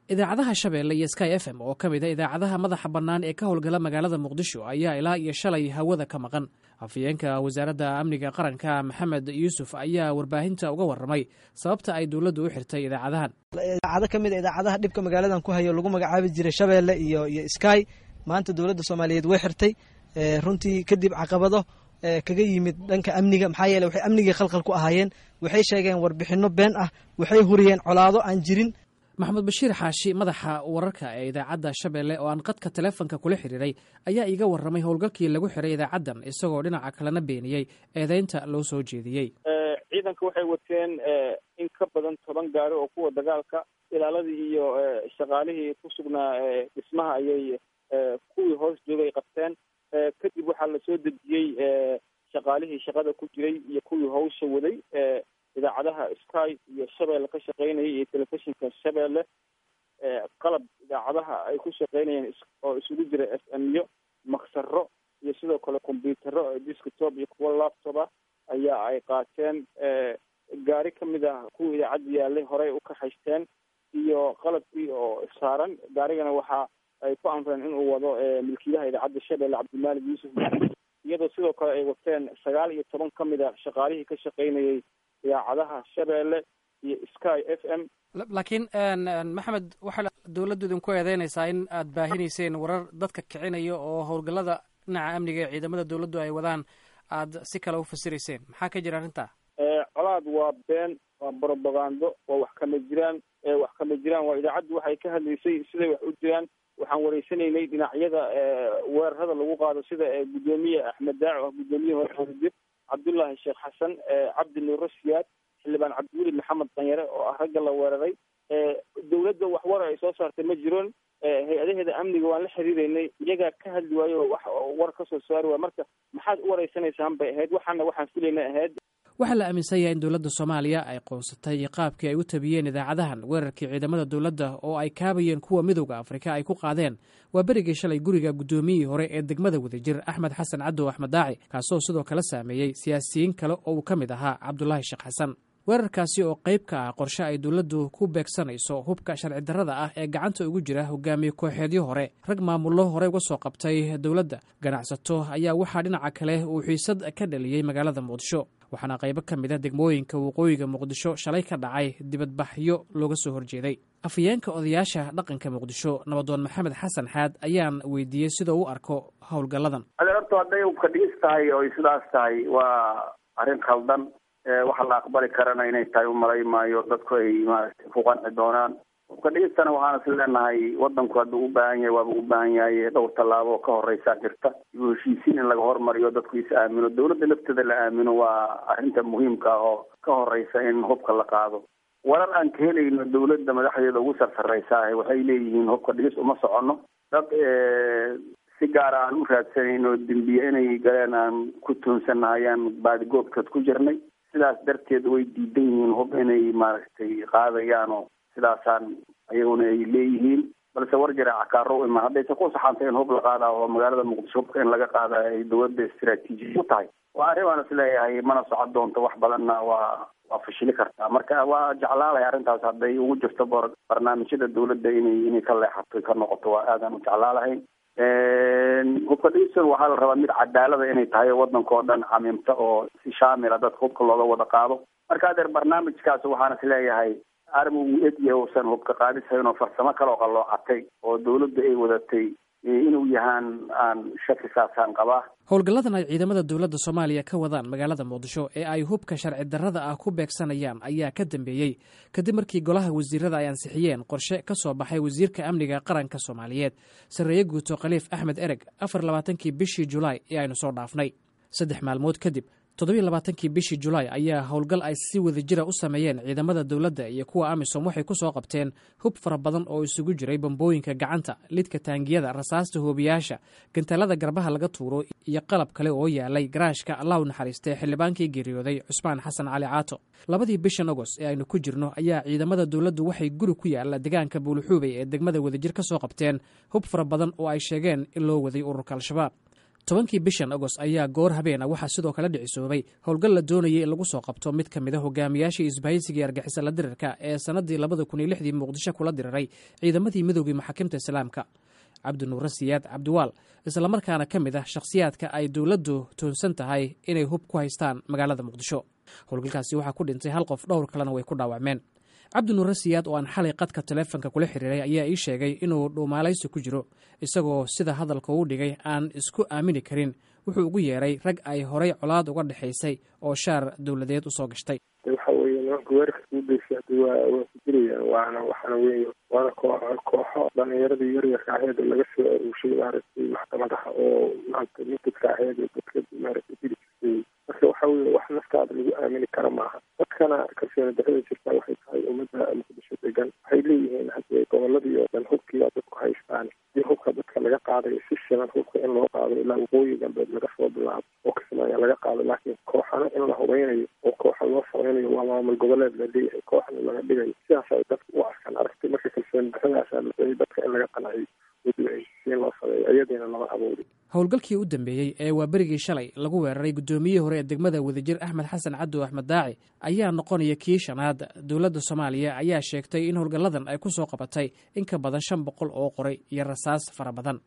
idaacadaha shabeelle iyo sky f m oo ka mid a idaacadaha madaxa bannaan ee ka howlgala magaalada muqdisho ayaa ilaa iyo shalay hawada ka maqan afhayeenka wasaaradda amniga qaranka maxamed yuusuf ayaa warbaahinta uga warramay sababta ay dowladdu u xirtay idaacadahan idaacado ka mid a idaacadaha dhibka magaaladan ku hayo lagu magacaabi jiray shabeelle iyo iyo sky maanta dowladda soomaaliyeed way xirtay runtii kadib caqabado kaga yimid dhanka amniga maxaa yeele waxay amnigii khalkhal ku ahaayeen waxay sheegeen warbixinno been ah waxay huriyeen colaado aan jirin maxamed bashiir xaashi madaxa wararka ee idaacadda shabeelle oo aan qadka taleefonka kula xiriiray ayaa iiga warramay howlgalkii lagu xiray idaacaddan isagoo dhinaca kalena beeniyey eedeynta loo soo jeediyey ciidanka waxay wateen in ka badan toban gaari oo kuwa dagaalka ilaaladii iyo shaqaalihii ku sugnaa dhismaha ayay kuwii hoos joogay qabteen kadib waxaa lasoo dejiyey shaqaalihii shaqada ku jiray iyo kuwii hawsha waday idaacadaha sky iyo shabeelle ka shaqeynaya iyo telefishinka shabeelle qalab idaacadaha ay ku shaqeynayeen oo isugu jira f m yo maksaro iyo sidoo kale combyutero disktop iyo kuwo laptop ah ayaa ay qaateen gaari ka mid ah kuwa idaacadda yaalay horey u kaxaysteen iyo qalabkii oo saaran gaarigana waxa ay ku amreen inuu wado milkiilaha idaacadda shabeelle cabdimaalik yuusuf iyadoo sidoo kale ay wateen sagaal iyo toban ka mid a shaqaalihii ka shaqeynayay idaacadaha shabeelle iyo sky f m laakiin maxamed waxaa dowladdu idinku eedeynaysaa in aad baahinayseen warar dadka kicinaya oo howlgallada dhinaca amniga ee ciidamada dowladdu ay wadaan aad si kale u fasirayseen maxaa ka jira arrintaa colaad waa been waa brobagando waa wax kama jiraan wax kama jiraan waa idaacaddu waxay ka hadlaysay siday wax u jiraan waxaan wareysanaynay dhinacyada weerarada lagu qaado sida guddoomiye axmed daaco ah guddoomiye hore cabdullaahi sheekh xasan cabdi nuuro siyaad xildhibaan cabdiweli maxamed danyare oo ah ragga la weeraray dowladda wax war ay soo saartay ma jiroon hay-adaheeda amniga waan la xiriireynay iyagaa ka hadli waayo wax war ka soo saari waay marka maxaad u wareysanaysaan bay ahayd waxaana waxaan filayna ahayd waxaa la aaminsan yahay in dowladda soomaaliya ay qoonsatay qaabkii ay u tabiyeen idaacadahan weerarkii ciidamada dowladda oo ay kaabayeen kuwa midowda afrika ay ku qaadeen waa berigii shalay guriga guddoomiyihii hore ee degmada wadajir axmed xasan cadow axmed daaci kaasoo sidoo kale saameeyey siyaasiyiin kale oo uu ka mid ahaa cabdulaahi sheekh xasan weerarkaasi oo qayb ka ah qorshe ay dowladdu ku beegsanayso hubka sharci darrada ah ee gacanta ugu jira hogaamiye kooxeedyo hore rag maamullo horey uga soo qabtay dowladda ganacsato ayaa waxaa dhinaca kale uu xiisad ka dhaliyey magaalada muqdisho waxaana qaybo ka mid a degmooyinka waqooyiga muqdisho shalay ka dhacay dibadbaxyo looga soo horjeeday afhayeenka odayaasha dhaqanka muqdisho nabadoon maxamed xasan xaad ayaan weydiiyey sidoo u arko howlgalladan adeerto hadday ubka dhigis tahay oo sidaas tahay waa arrin khaldan waxa la aqbali karana inay tahay umalay maayo dadku ay maaragtay ku qanci doonaan ubka dhigistana waxaan is leenahay wadanku hadduu u baahan yahay waaba u baahan yahay dhowr tallaabo oo ka horeysaa jirta ibu heshiisiin in laga hormariyo dadku is aamino dowladda lafteeda la aamino waa arrinta muhiimka ah oo ka horeysa in hubka la qaado warar aan ka helayno dowladda madaxdeeda ugu sarsareysa ah waxay leeyihiin hubka dhigis uma soconno dad si gaara aan u raadsanayno dembiye inay galeen aan ku tuunsannahay ayaan baadigoobkaad ku jirnay sidaas darteed way diidan yihiin hub inay maaragtay qaadayaan oo sidaasaan ayaguna ay leeyihiin balse war jira cakaaro ima haddayse ku saxantay in hub la qaada oo magaalada muqdisho hubka in laga qaada ay dowladda istaraatiiji u tahay waa arrin aan is leeyahay mana socon doonto wax badanna waa waa fashili kartaa marka waa jeclaalahay arrintaas hadday ugu jirto barnaamijyada dowladda inay inay ka leexato ka noqoto waa aadaan u jeclaalahay hubka dhigisan waxaa la rabaa mid cadaalada inay tahay oo wadanka oo dhan camimta oo si shaamila dadka hubka looga wada qaado marka adeer barnaamijkaas waxaan is leeyahay arma uu egyahay uusan hubka qaadisayn oo farsamo kale oo qalloocatay oo dowladda ay wadatay inuu yahaan aan shaki saasaan qabaa howlgalladan ay ciidamada dowladda soomaaliya ka wadaan magaalada muqdisho ee ay hubka sharci darrada ah ku beegsanayaan ayaa ka dambeeyey kadib markii golaha wasiirada ay ansixiyeen qorshe ka soo baxay wasiirka amniga qaranka soomaaliyeed sarreeye guuto khaliif axmed ereg afar labaatankii bishii julaay ee aynu soo dhaafnay saddex maalmood kadib toddobiyo labaatankii bishii julaay ayaa howlgal ay si wadajira u sameeyeen ciidamada dowladda iyo kuwa amisom waxay ku soo qabteen hub fara badan oo isugu jiray bambooyinka gacanta lidka taangiyada rasaasta hoobiyaasha gantaalada garbaha laga tuuro iyo qalab kale oo yaalay garaashka allah u naxariistay xildhibaankii geeriyooday cusmaan xasan cali caato labadii bishan agost ee aynu ku jirno ayaa ciidamada dowladdu waxay guri ku yaala deegaanka buuluxuubey ee degmada wadajir ka soo qabteen hub fara badan oo ay sheegeen in loo waday ururka al-shabaab tobankii bishan agost ayaa goor habeena waxaa sidoo kale dhicisoobay howlgal la doonayay in lagu soo qabto mid ka mid a hogaamiyaashii isbahaysigii argixisa la dirirka ee sannadii labada kun iyo lixdii muqdisho kula diriray ciidamadii midoogii maxaakiimta islaamka cabdinuure siyaad cabdiwaal islamarkaana ka mid ah shakhsiyaadka ay dowladdu toonsan tahay inay hub ku haystaan magaalada muqdisho howlgalkaasi waxaa ku dhintay hal qof dhowr kalena way ku dhaawacmeen cabdinuure siyaad oo aan xalay qadka taleefonka kula xiriiray ayaa ii sheegay inuu dhuumaalaysi ku jiro isagoo sida hadalka uu dhigay aan isku aamini karin wuxuu ugu yeeray rag ay horay colaad uga dhexaysay oo shaar dowladeed usoo gashtay waxa weye nimanka weerarka ugu deysa hadi waa waa ku jirayaan waana waxaana weeye waana koox kooxo dhalinyaradii yaryarka aheed laga soo aruushay maaragtay maxkamadaha oo maanta mintidka aheed dadka maaragtay dili jirtay marka waxa weye wax naftaada lagu aamini kara maaha dadkana kalsooni darada jirta waxay tahay ummadda muqdisho degan waxay leeyihiin hadii goboladii oo dhan hubkiiba dadku haystaan hadii hubka dadka laga qaadayo si shilan hubka in loo qaado ilaa waqooyi galbeed laga soo bilaabo oo kismaayo laga qaado laakiin kooxana in la hubeynayo oo kooxa loo sameynayo waa maamul goboleed la leeyahay kooxna laga dhigayo sidaas ay dadka u arkaan aragtay marka kalsooni daradaasa la doonay dadka in laga qanciyo si loo sameeyo iyadiina lama abuuri howlgalkii u dambeeyey ee waa berigii shalay lagu weeraray guddoomiyihii hore ee degmada wadajir axmed xasan cadow axmed daaci ayaa noqonaya kii shanaad dowladda soomaaliya ayaa sheegtay in howlgalladan ay ku soo qabatay in ka badan shan boqol oo qoray iyo rasaas fara badan